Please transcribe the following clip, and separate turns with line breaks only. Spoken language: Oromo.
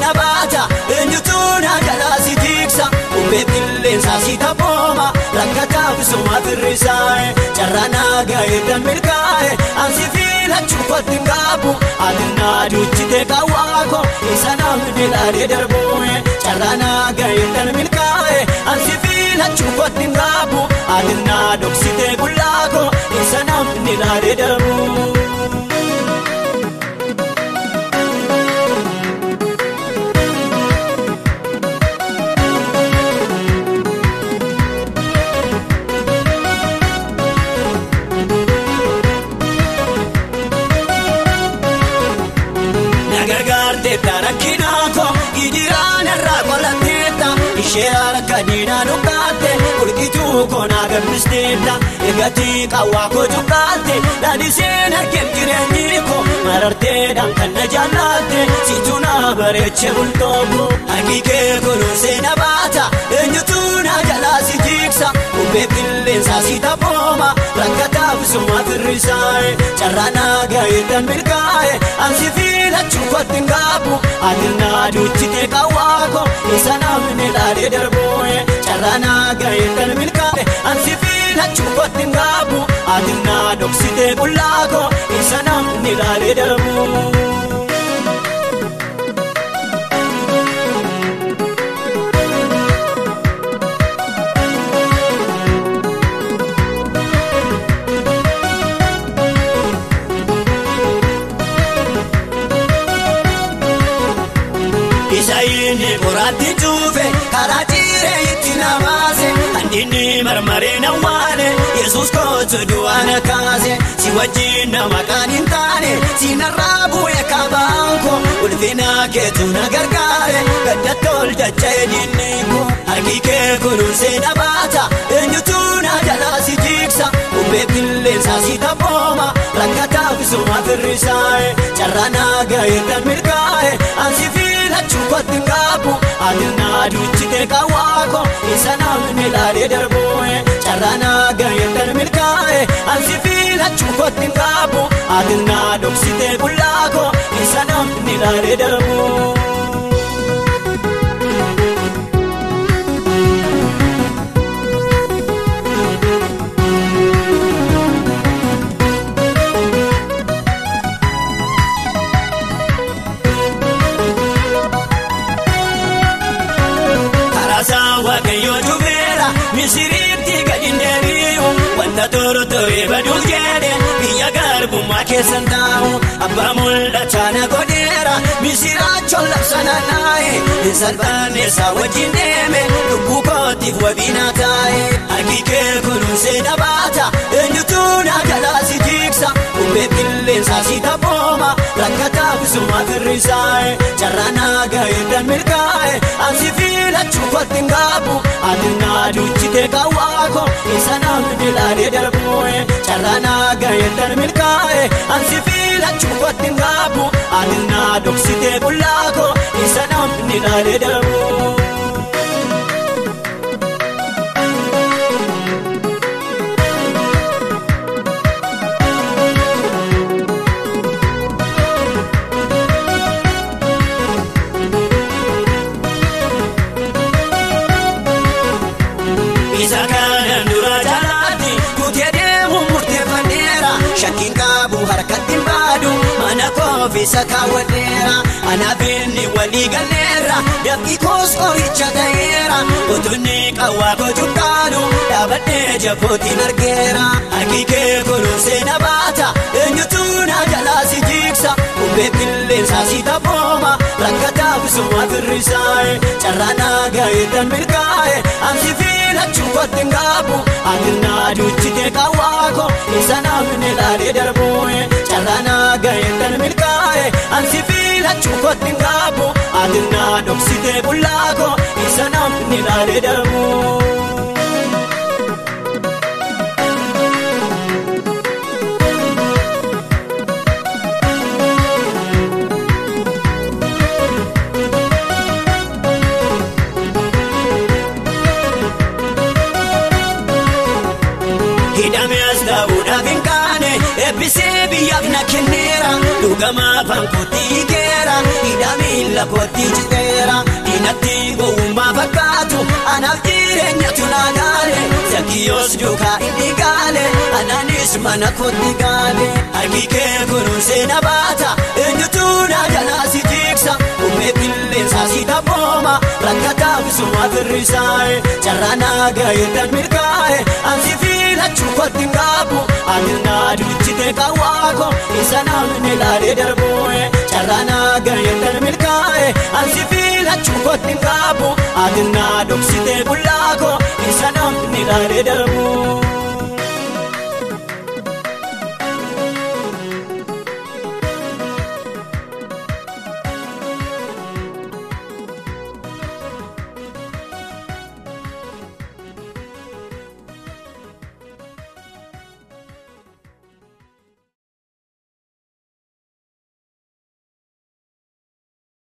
seena baata eenyutu na jalaa si tiksa uffee qilleensaa si taphooma rakkataaf suma firrisaa'e carraa naagaa eegdan milkaa'e ansi filachuu kotti ngaabu ati naaduchite kawaako isa namni laalee darbuue carraa naagaa eegdan milkaa'e ansi filachuu kotti ngaabu ati naadoksite bullaako isa namni laalee darbuu. nagargaarteetta rakkinaako gijiraan irraa qolatteetta ishee harka diinaa dhukkaatte qulqituu koonaa gammisteetta egatii qawwaa koo cuqqaatte dhaadhiseen argeen jireenyi koo mararteedhaan kan na jaallatte situ na bareeche bultooko haqiqee kunuunsee na baata eenyutu na jalaa si tiksa uffee qilleensaa si taphooma rakkataaf suma firrisaa'e carraa naagaa eegdan milkaa'e ansi filachuu kotti ngaabu ati naaduchite kawaako isa namni laalee darbuue carraa naagaa eegdan milkaa'e ansi filachuu kotti ngaabu ati naadoksite bullaako isa namni laalee darbuu. isa inni qoraatti cuufe karaa ciiree itti namaase handinni marmaree nawwaane yesus kootu du'aana kaase si wajjin nama kan hin taane si narraa bu'e kabaanko ulfina keetu na gargaare gaddattool dacha'e dinniiko harki kee kunuunsee na baata eenyutu na jalaa si tiksa uffee qilleensaa si taphooma rakkataaf suma firrisaa'e carraa naagaa eegdan milkaa'e ansi filachuu kotti ngaabu ati naaduchite kawaako isa namni laalee darbuue carraa naagaa eegdan milkaa'e ansi filachuu kotti ngaabu ati naadoksite bullaako isa namni laalee darbuu. Karasaa waaqayyoo dhufeera misiriitti gadi deebi'u wanta toro ture baduuf jedhe biyya garbummaa keessan taa'u abbaa mul'achaa na godheera misiraachoon labsana naa'e hin salphanne isaa wajjin deeme lubbuu kootiif wabiinaa taa'e harki kee kunuunsee na baata eenyutu na jalaa si tiksa uffee qilleensaa si taphooma rakkataaf suma firrisaa'e carraa naagaa eegdan milkaa'e ansi filachuu kotti ngaabu ati naaduchite kawaako isa namni laalee darbuue carraa naagaa eegdan milkaa'e ansi filachuu kotti ngaabu ati naadoksite bullaako isa namni laalee darbuu. isa kanan dura jalaatti kutee deemu murteeffadheera shakkiin qabu harkatti baadu mana koofisa kaawwadheera anaaf inni walii galleerra dafqi koos qoricha ta'eera utunni qawwaa gochuu qaadu dhaabadhee jabootiin argeera harki kee kunuunsee na baata eenyutu na jalaa si tiksa uffee qilleensaa si taphooma rakkataaf suma firrisaa'e carraa naagaa eegdan milkaa'e ansi filachuu kotti ngaabu ati naaduchite kawaako isa namni laalee darbuue carraa naagaa eegdan milkaa'e ansi filachuu kotti ngaabu ati naadoksite bullaako isa namni laalee darbuu. hidhame as dhabuudhaaf hin kaane eebbisee biyyaaf na kenneera dhugama afaan kootii keera hidha miila kootii citeera diinatti gowwummaa fakkaatu anaaf jireenyatu naa gaale zakkiyoos duukaa inni gaale anaanis mana kootti gaale harki kee kunuunsee na baata eenyutu na jalaa si jigsa uumee qilleensaa si taphooma rakkataa bisuma firrisaa'e carraa naa gaa'eedhaan milkaa'e ansi filachuu kootti qaabu amirnaa duchite kawaako isa namni laalee darbu'e carraa naa gaa'eedhaan milkaa'e ansi filachuu kootti qaabu amirnaa dhoksite bullaako isa namni laalee darbu'e.